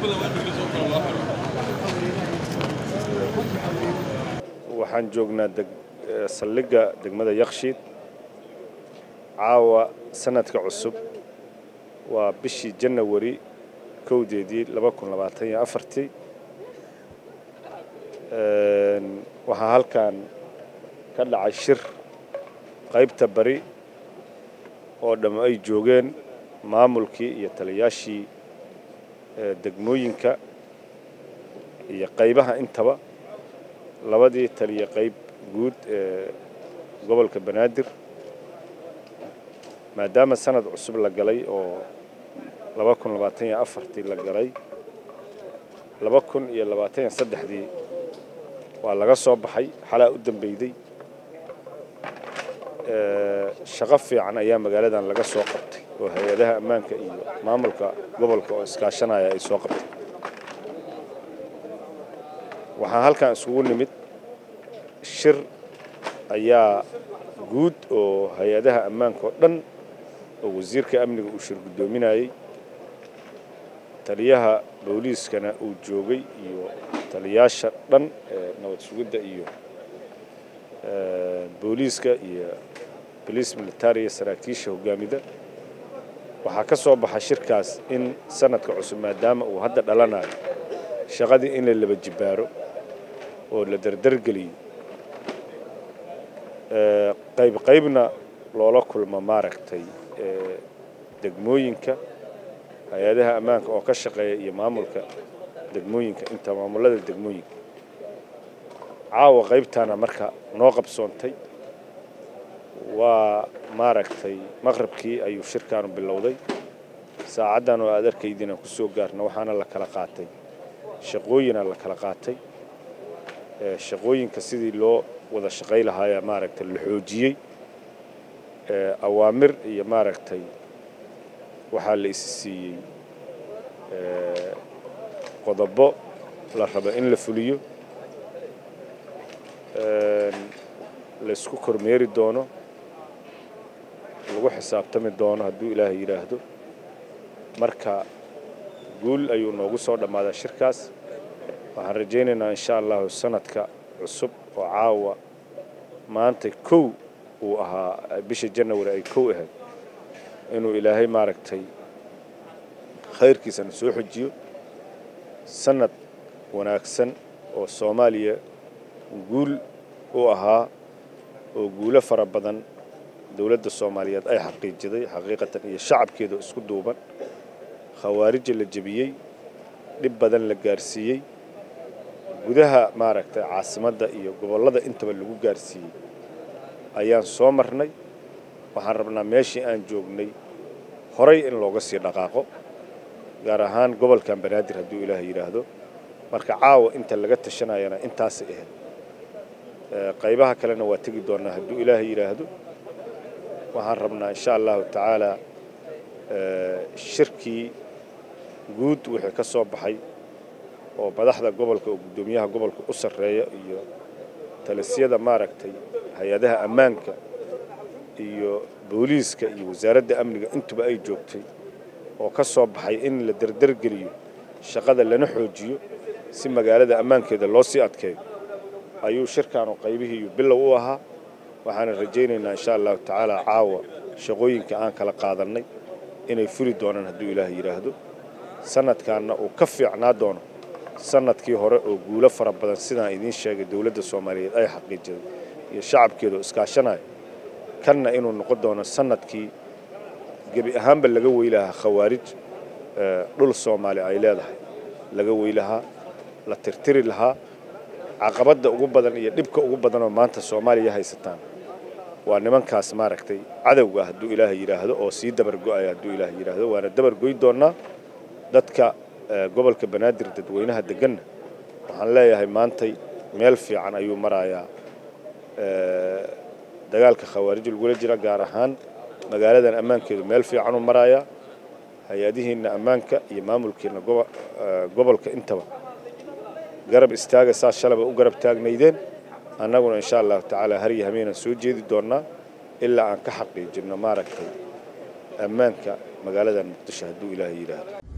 waxaan joognaa saldhigga degmada yakshiid caawa sanadka cusub waa bishii janawari kowdeedii laba kun labaatan iyo afartii waxaa halkan ka dhacay shir qaybta bari oo dhamm ay joogeen maamulkii iyo taliyaashii degmooyinka iyo qaybaha intaba labadii taliya qayb guud ee gobolka banaadir maadaama sanad cusub la galay oo laba kun labaatan iyo afartii la galay laba kun iyo labaatan iyo saddexdii waa laga soo baxay xalaa u dambeyday shaqo fiican ayaa magaaladan laga soo qabtay oo hay-adaha ammaanka iyo maamulka gobolka oo iskaashanaya ay soo qabtay waxaa halkan isugu nimid shir ayaa guud oo hay-adaha ammaanka oo dhan oo wasiirka amniga uu shir guddoominayey taliyaha booliiskana uu joogay iyo taliyaasha dhan ee nabad sugidda iyo booliiska iyo boliis militariya saraakiisha hogaamida waxaa ka soo baxa shirkaas in sanadka cusub maadaama uu hadda dhalanayo shaqadii in la laba jibbaaro oo la dardargeliyo qayb qaybna loola kulmo maaragtay degmooyinka hay-adaha ammaanka oo ka shaqeeya iyo maamulka degmooyinka inta maamulada degmooyinka caawa qaybtaana marka noo qabsoontay waa maaragtay maqrabkii ayuu shirkaanu bilowday saacaddan oo aad arkaydiinaan ku soo gaarna waxaana la kala qaatay shaqooyinaa la kala qaatay shaqooyinka sidii loo wada shaqay lahaaya maaragtay la xoojiyey awaamir iyo maaragtay waxaa la isi siiyey qodobo la rabo in la fuliyo laysku kormeeri doono lagu xisaabtami doono hadduu ilaahay yidhaahdo marka guul ayuu noogu soo dhammaadaa shirkaas waxaan rajaynaynaa insha allahu sanadka cusub oo caawa maanta kow uu ahaa bisha janawari ay kow ahayd inuu ilaahay maaragtay khayrkiisana soo xojiyo sanad wanaagsan oo soomaaliya guul u ahaa oo guulo fara badan dowladda soomaaliyeed ay xaqiijiday xaqiiqatan iyo shacabkeeda isku duuban khawaarija la jebiyey dhib badan la gaarsiiyey gudaha maaragtay caasimadda iyo gobollada intaba lagu gaarsiiyey ayaan soo marnay waxaan rabnaa meeshii aan joognay horay in looga sii dhaqaaqo gaar ahaan gobolkan banaadir hadduu ilaahay yidhaahdo marka caawa inta laga tashanayana intaasay ahayd qaybaha kalena waa tegi doonnaa hadduu ilaahay yidhaahdo waxaan rabnaa insha allahu tacaalaa shirkii guud wixii ka soo baxay oo madaxda gobolka oo guddoomiyaha gobolka u sarreeya iyo talisyada maaragtay hay-adaha ammaanka iyo booliiska iyo wasaaradda amniga intuba ay joogtay oo ka soo baxay in la dardargeliyo shaqada lana xoojiyo si magaalada ammaankeeda loo sii adkeeyo ayuu shirkaanu qaybihiiyu bilow u ahaa waxaana rajaynaynaa insha allahu tacaala caawa shaqooyinka aan kala qaadannay inay furi doonaan hadduu ilaahay yidhaahdo sanadkaanna uu ka fiicnaa doono sanadkii hore oo guulo fara badan sidaan idiin sheegay dowladda soomaaliyeed ay xaqiijiday iyo shacabkeeda oo iskaashanaya kanna inuu noqon doono sanadkii gebi ahaanba laga weylahaa khawaarij dhul soomaali ay leedahay laga weylahaa la tirtiri lahaa caqabadda ugu badan iyo dhibka ugu badanoo maanta soomaaliya haysataan waa nimankaas maaragtay cadowga hadduu ilaahay yidhaahdo oo sii dabargo'aya hadduu ilaahay yidhaahdo waana dabargoy doonnaa dadka gobolka banaadir dadweynaha deganna waxaan leeyahay maantay meel fiican ayuu marayaa dagaalka khawaarij lagula jira gaar ahaan magaaladan ammaankeedu meel fiicanuu marayaa hay-adihiinna ammaanka iyo maamulkiina gobolka intaba garab istaaga saas shalaba u garab taagnaydeen annaguna insha allahu tacaala har iyo hameenaan soo jeedi doonnaa ilaa aan ka xaqiijinno maaragtay ammaanka magaaladan muqdisho hadduu ilaahay yidhaahdo